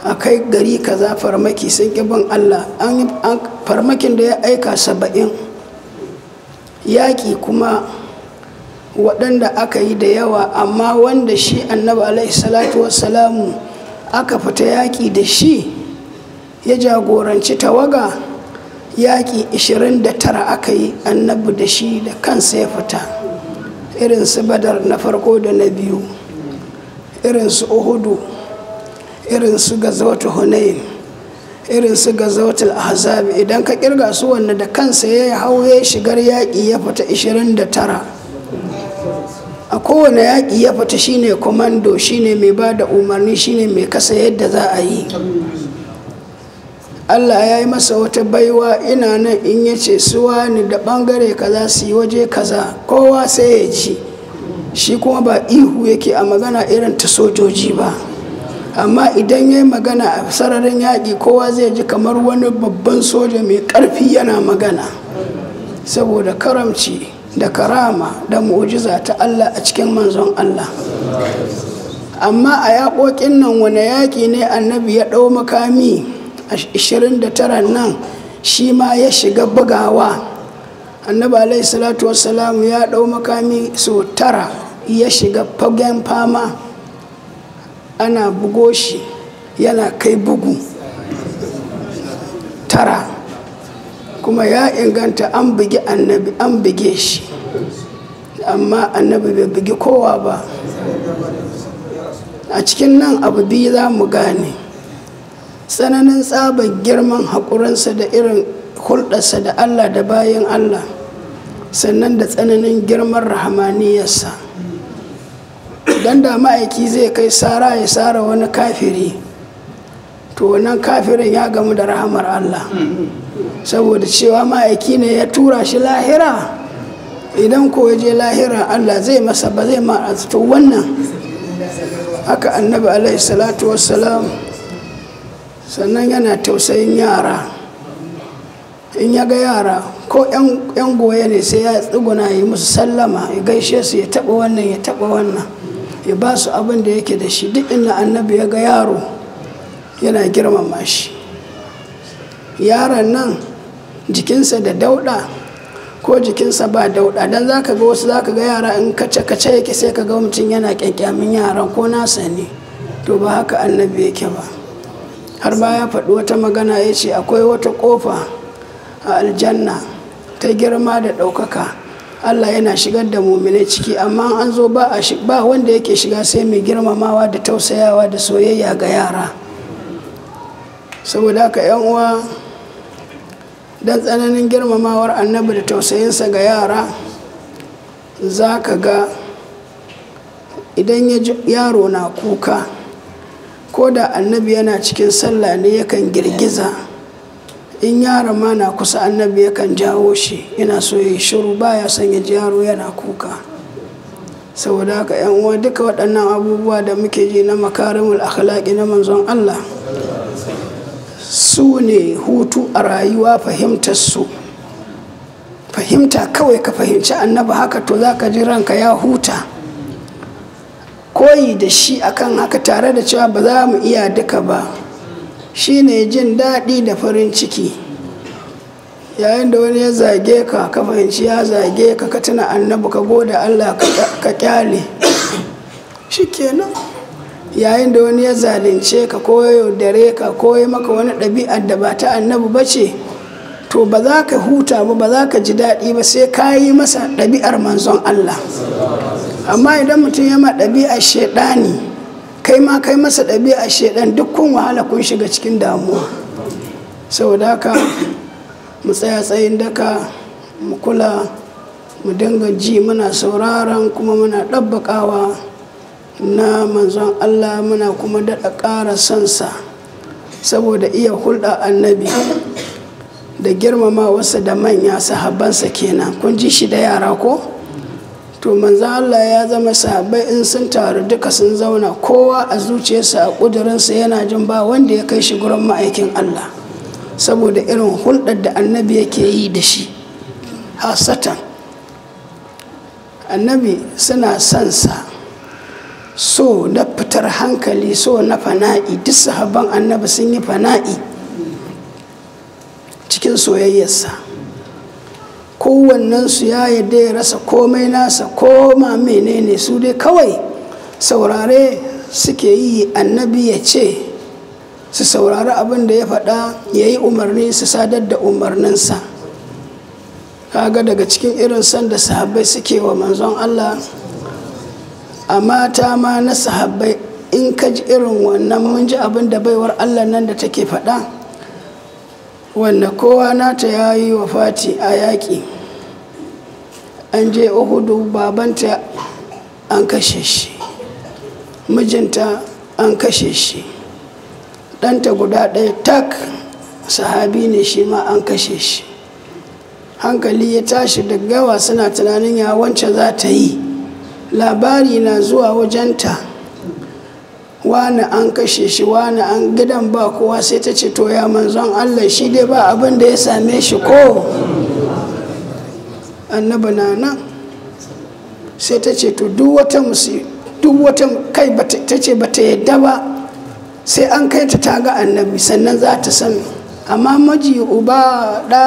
a kai gari kaza farmaki sun ƙi bin allah an farmakin da ya aika saba'in yaƙi kuma waɗanda aka yi da yawa amma wanda shi annabi alaihi salatu wassalamu aka fita yaƙi da shi ya jagoranci tawaga yaƙi 29 aka yi annabi da shi da kansa ya fita irin su badar na farko da na biyu irin su uhudu irin su gazawatu hunain irin su gazawatul ahzab idan ka kirga su wanda da kansa ya hau ya shigar yaƙi ya fita 29 a kowane yaƙi ya fita shine komando shine mai ba da umarni shine mai kasa yadda za a yi allah ya yi masa wata baiwa ina nan in ya ce suwa ni da ɓangare kaza su yi waje kaza kowa sai ya ji shi kuma ba ihu yake a magana irin ta sojoji ba amma idan ya yi magana a sararin yaƙi kowa zai ji kamar wani babban soja mai ƙarfi yana magana saboda karamci da karama da mu'jiza ta Allah a cikin manzon Allah amma a yaƙoƙin nan wani yaƙi ne annabi ya ɗau makami a 29 nan shi ma ya shiga bugawa annabi alaihi salatu wassalamu ya ɗau makami so tara ya shiga fagen fama ana bugo shi yana kai bugu tara kuma ya inganta an bugi annabi an buge shi amma annabi bai bugi kowa ba a cikin nan abu biyu za mu gane tsananin tsabar girman haƙurinsa da irin hulɗarsa da allah da bayan allah sannan da tsananin girman rahamaniyarsa don da ma'aiki zai kai sara ya sara wani kafiri to wannan kafirin ya gamu da rahamar allah saboda cewa ma'aiki ne ya tura shi lahira idan ko ya je lahira allah zai masa ba zai ma to wannan haka annabi alaihi salatu wassalam sannan yana tausayin yara in ya ga yara ko 'yan goye ne sai ya tsuguna yi musu sallama ya gaishe su ya taɓa wannan ya taɓa wannan ya ba su abin da yake da shi duk inda annabi ya ga yaro yana girmama shi yaron nan jikinsa da dauɗa ko jikinsa ba dauɗa don za ka ga wasu za ka ga yara in kace-kace yake sai ka ga mutum yana kyankyamin yaran ko nasa ne to ba haka annabi yake ba har ba ya faɗi wata magana ya ce akwai wata ƙofa a aljanna ta girma da ɗaukaka allah yana shigar da muminai ciki amma an zo ba wanda yake shiga sai mai girmamawa da tausayawa da soyayya ga yara saboda haka yan uwa don tsananin girmamawar annabi da tausayinsa ga yara za ka ga idan yaro na kuka ko da annabi yana cikin sallah ne yakan girgiza in yaron ma na kusa annabi yakan jawo shi yana so ya shiru baya son ya ji yaro yana kuka saboda haka yan uwa duka waɗannan abubuwa da muke ji na makarimul akhlaqi na manzon Allah su ne hutu a rayuwa fahimtar su fahimta kawai ka fahimci annabi haka to za ka ji ranka ya huta koyi da shi akan haka tare da cewa ba za mu iya duka ba shine jin daɗi da farin ciki yayin da wani ya zage ka ka fahimci ya zage ka ka tuna annabi ka gode allah ka kyale shikenan yayin da wani ya zalunce ka ko ya yaudare ka ko ya maka wani ɗabi'ar da ba ta annabi ba ce to ba za ka huta ba ba za ka ji daɗi ba sai ka yi masa ɗabi'ar manzon allah amma idan mutum ya ma ɗabi'ar shaidani kai ma kai masa ɗabi'ar shaidan duk kun wahala kun shiga cikin damuwa saboda haka mu tsaya tsayin daka mu kula mu dinga ji muna sauraron kuma muna ɗabbaƙawa na manzon Allah muna kuma daɗa ƙara sansa saboda iya hulɗa annabi da girmama wasu da manya sahabbansa kenan kun ji shi da yara ko to manzon Allah ya zama sahabbai in sun taru duka sun zauna kowa a zuciyarsa a ƙudurinsa yana jin ba wanda ya kai shi gurin ma'aikin Allah saboda irin hulɗar da annabi yake yi da shi hasatan annabi suna son sa so na fitar hankali so na fana'i duk sahabban annabi sun yi fana'i cikin soyayyarsa kowannensu ya yadda ya rasa komai nasa koma menene su dai kawai saurare suke yi annabi ya ce su saurari abin da ya faɗa ya yi umarni su sadar da umarninsa kaga daga cikin irin sanda sahabbai suke wa manzon allah a mata ma na sahabbai in ka ji irin wannan mun ji abin da baiwar allah nan da take faɗa wanda kowa nata ya yi wa fati a yaƙi an je uhudu babanta an kashe shi mijinta an kashe shi ɗanta guda ɗaya tak sahabi ne shi ma an kashe shi hankali ya tashi da gawa suna tunanin ya wance za ta yi labari na zuwa wajenta wani an kashe shi wani an gidan ba kowa sai ta ce to ya manzon allah shi dai ba abin da ya same shi ko annaba na nan sai ta ce to duk wata musi duk wata kai ta ce ba ta yadda ba sai an kai ta ta ga annabi sannan za ta san amma maji uba da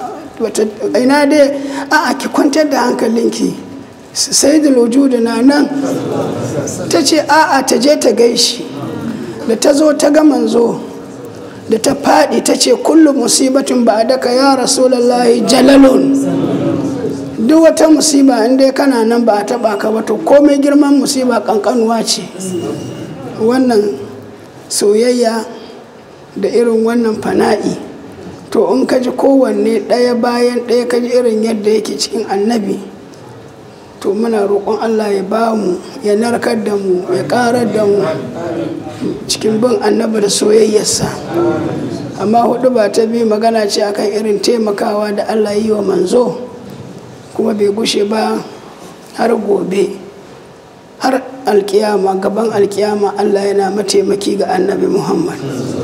ina dai a'a ki kwantar da hankalinki sai da da na nan ta ce a'a ta je ta gaishi da ta zo ta ga manzo da ta faɗi ta ce kullum musibatin ba daka ya rasulallahi jalalun duk wata musiba inda kana nan ba a taɓa ka ba to komai girman musiba ƙanƙanuwa ce wannan soyayya da irin wannan fana'i to in ka ji kowanne ɗaya bayan ɗaya ka ji irin yadda yake cikin annabi to muna roƙon allah ya ba mu ya narkar da mu ya ƙarar da mu cikin bin annabi da soyayyarsa amma hudu ba ta bi magana ce akan irin taimakawa da allah yi wa manzo kuma bai gushe ba har gobe har alkiyama gaban alkiyama allah yana mataimaki ga annabi muhammad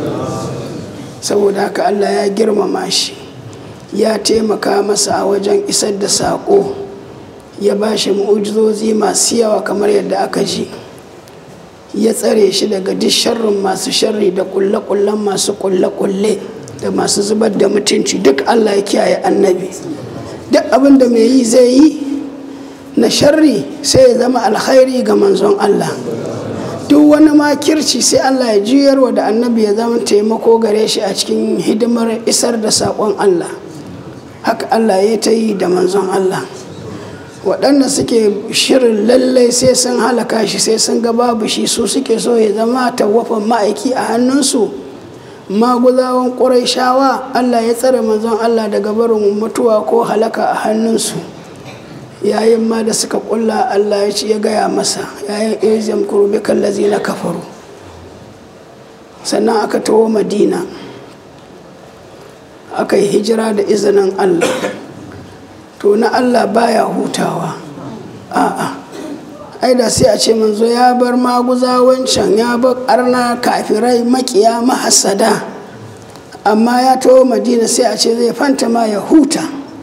saboda haka allah ya girmama shi ya taimaka masa a wajen isar da saƙo ya ba shi mu'ujizozi masu yawa kamar yadda aka ji ya tsare shi daga duk sharrin masu sharri da kulle-kullen masu kulle-kulle da masu zubar da mutunci duk allah ya kiyaye annabi duk abin da mai yi zai yi na sharri sai ya zama alkhairi ga manzon allah duk wani makirci sai allah ya juyarwa da annabi ya zama taimako gare shi a cikin hidimar isar da saƙon allah haka allah ya ta yi da manzon allah waɗanda suke shirin lallai sai sun halaka shi sai sun ga babu shi su suke so ya zama tawafan ma'aiki a hannunsu maguzawan shawa allah ya tsare manzon allah daga barin mutuwa ko halaka a hannunsu yayin ma da suka kulla allah ya ci ya gaya masa yayin izam kurbi kallazi na kafaru sannan aka taho madina aka yi hijira da izinin allah to na Allah baya hutawa a'a ai da sai a ce manzo ya bar maguza wancan ya bar arna kafirai makiya mahasada amma ya taho madina sai a ce zai fanta ma ya huta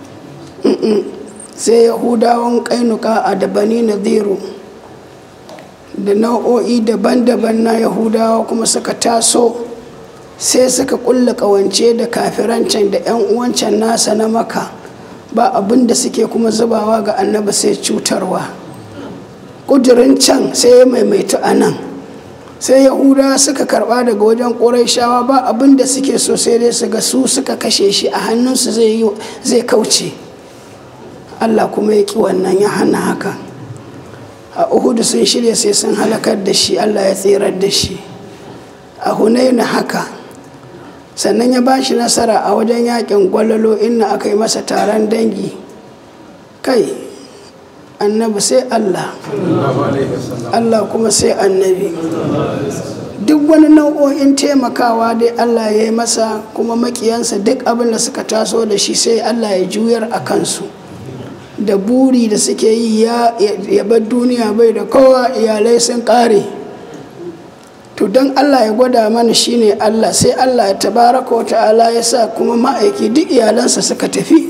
sai yahudawan kainuka a dabani nadiru da nau'o'i daban-daban na yahudawa kuma suka taso sai suka kulla kawance da kafirancin da 'yan uwancan nasa na maka ba abin da suke kuma zubawa ga annaba sai cutarwa ƙudurin can sai ya maimaitu a nan sai yahuda suka karba daga wajen shawa ba abin da suke so sai dai su ga su suka kashe shi a hannunsu zai kauce allah kuma ya ƙi wannan ya hana haka a uhudu sun shirya sai sun halakar da shi allah ya tsirar da shi a hunaina haka sannan ya ba shi nasara a wajen yakin gwalalo inna aka yi masa taron dangi kai annabi sai allah allah kuma sai annabi duk wani nau'o'in taimakawa dai allah ya yi masa kuma makiyansa duk abin da suka taso da shi sai allah ya juyar a kansu da buri da suke yi ya bar duniya bai da kowa iyalai sun kare to don allah ya gwada mana shine allah sai allah ya tabaraka wa ta'ala ya sa kuma ma'aiki duk iyalansa suka tafi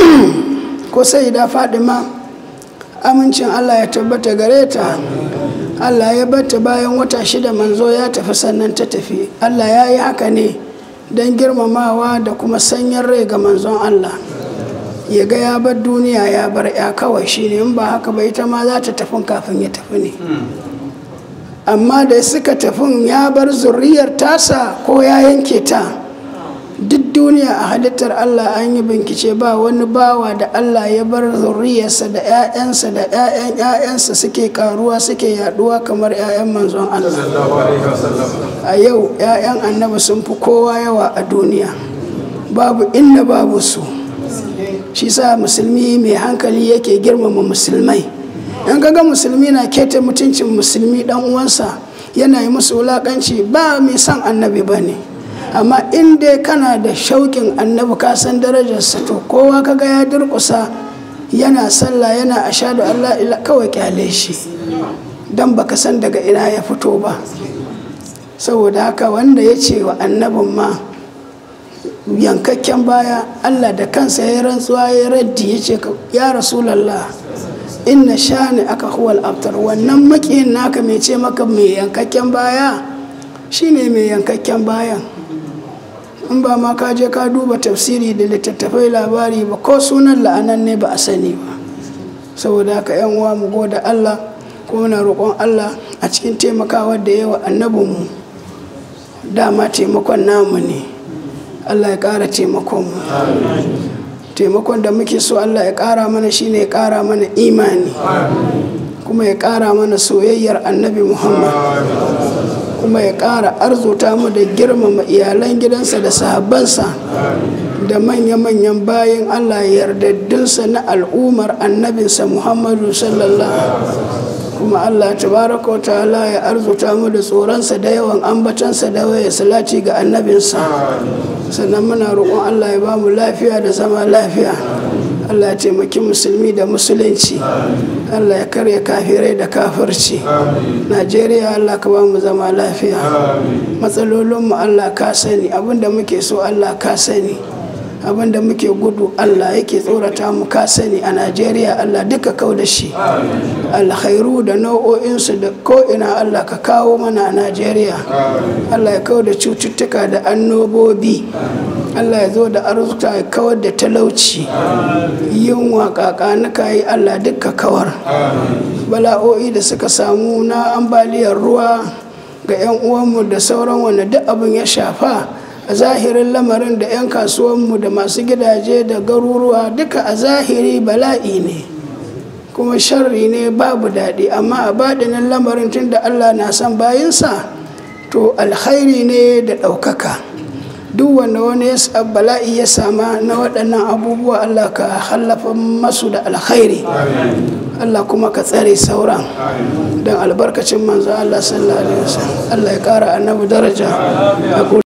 ko sai da fadima amincin allah ya tabbata gare ta allah ya bata bayan wata shida manzo ya tafi sannan ta tafi allah ya yi haka ne don girmamawa da kuma sanyin rai ga manzon allah ya ga ya bar duniya ya bar ya kawai shine in ba haka ba ita ma za ta tafi kafin ya tafi ne amma da suka tafi ya bar zurriyar tasa ko ya yanke ta duk duniya a halittar Allah an yi bincike ba wani bawa da Allah ya bar zurriyarsa da 'ya'yansa da 'ya'yan 'ya'yansa suke karuwa suke yaduwa kamar 'ya'yan manzon Allah a yau 'ya'yan annabi sun fi kowa yawa a duniya babu inda babu su shi sa musulmi mai hankali yake girmama musulmai in ga musulmi na keta mutuncin musulmi dan uwansa yana yi musu wulakanci ba mai son annabi ba ne amma in dai kana da shauƙin annabi ka san darajarsa to kowa kaga ya durƙusa yana sallah yana ashadu allah ila kawai kyale shi don baka san daga ina ya fito ba saboda haka wanda ya ce wa annabin ma yankakken baya allah da kansa ya rantsuwa ya raddi ya ce ya rasulallah inna shani aka huwal abtar wannan makiyin naka mai ce maka mai yankakken baya shine mai yankakken bayan in ba ma ka je ka duba tafsiri da littattafai labari ba ko sunan la'anan ne ba a sani ba saboda haka yan uwa mu goda Allah ko muna roƙon Allah a cikin taimakawa da yawa annabinmu dama taimakon namu ne Allah ya ƙara taimakon mu taimakon da muke so Allah ya ƙara mana shine ya ƙara mana imani kuma ya ƙara mana soyayyar annabi Muhammad kuma ya ƙara arzuta mu da girmama iyalan gidansa da sahabbansa da manya-manyan bayan Allah yardaddunsa na al'ummar annabinsa Muhammadu sallallahu kuma Allah tabaraka wa ta'ala ya arzuta mu da tsoronsa da yawan ambatansa da waya salati ga annabinsa sannan muna roƙon Allah ya ba mu lafiya da zama lafiya Allah ya taimaki musulmi da musulunci Allah ya karya kafirai da kafirci Najeriya Allah ka ba mu zama lafiya matsalolinmu Allah ka sani abinda muke so Allah ka sani abinda muke gudu Allah yake tsorata mu ka sani a Najeriya Allah duka kau da shi alkhairu da nau'o'insu da ko'ina Allah ka kawo mana a Najeriya Allah ya kau da cututtuka da annobobi Allah ya zo da arzuta ya kawar da talauci yunwa kakanuka yi Allah duka kawar bala'o'i da suka samu na ambaliyar ruwa ga 'yan uwanmu da sauran wanda duk abin ya shafa a zahirin lamarin da 'yan kasuwanmu da masu gidaje da garuruwa duka a zahiri bala'i ne kuma sharri ne babu daɗi amma a baɗinin lamarin tun da Allah na son bayinsa to alkhairi ne da ɗaukaka. duk wanda wani bala'i ya sama na waɗannan abubuwa Allah ka hallafa masu da alkhairi Allah kuma ka tsare sauran don albarkacin manzo Allah sallallahu alaihi wasallam Allah ya ƙara annabi daraja